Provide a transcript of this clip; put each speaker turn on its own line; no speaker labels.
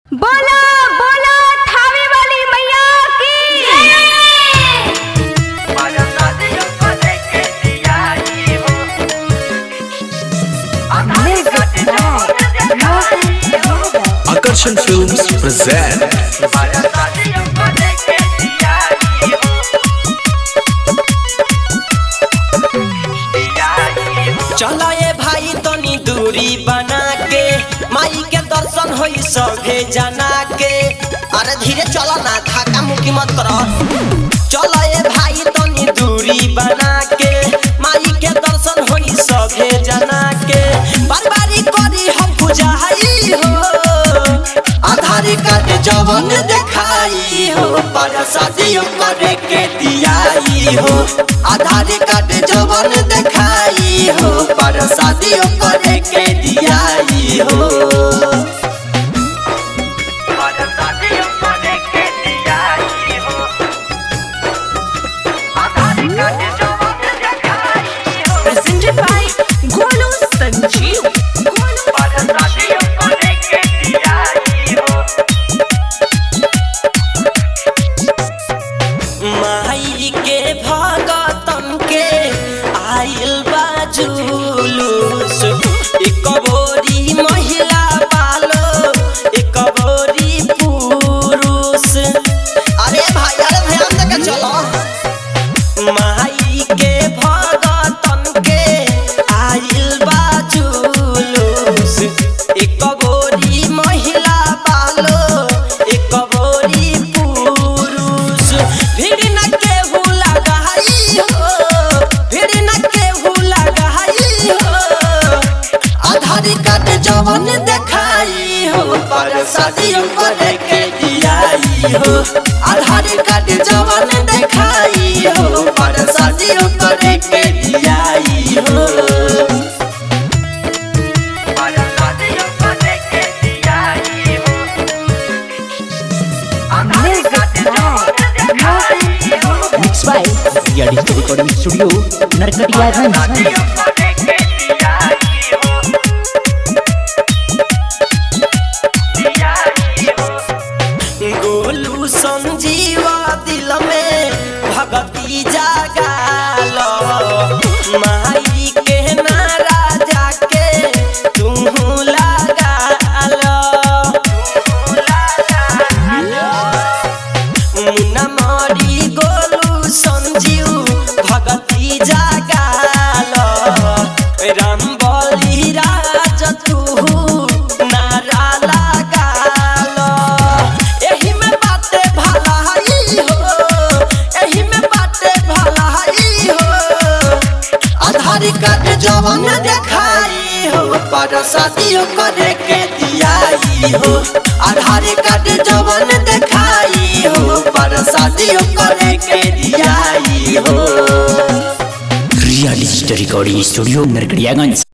बोला बोला थावे वाली मैया की
Akarshan Films present
चला ए भाई तनी दूरी बना के माई के दर्शन होई सभे जना के अरे धीरे चला ना धाका मुकी मत करो चला ए भाई तनी दूरी बना के माई के दर्शन होई सभे जना के बरबारी करी हम पुजाई हो आधार कार्ड जवन देखाई हो पर शादियों करे के दियाई हो आधार कार्ड जवन देखाई हो पर शादियों करे के दियाई हो
presented by Golu Sanjeev. Golu
माई के भगतन के आइल बा जुलूस एक बोरी महिला बालो एक बोरी पुरुष अरे भाई अरे ध्यान देके चलो माई के भगतन के आइल बा जुलूस एक बोरी महिला बालो एक बोरी पुरुष भीड़ न केहू लगाई हो भीड़ न केहू लगाई हो आधार कार्ड जवन देखाई हो पर शादियों करे के दियाई हो आधार कार्ड जवन देखाई हो पर शादियों करे के दियाई हो
Mixed by Ria Digital Recording Studio, Narkatiyaganj.
Golu Sanjeeva दिल में भगती जागाल माई के नारा जाके तू लगाल मुन्ना मारी गोलू संजीव भगती जागाल राम बली राज तू नारा लगाल एही में बाटे भलाई हो एही में बाटे भलाई हो आधार कार्ड जवन देखाई हो पर शादियों करे के दियाई हो आधार कार्ड जवन देखाई हो पर शादियों करे के दियाई हो
Ria Digital Recording Studio, Narkatiyaganj.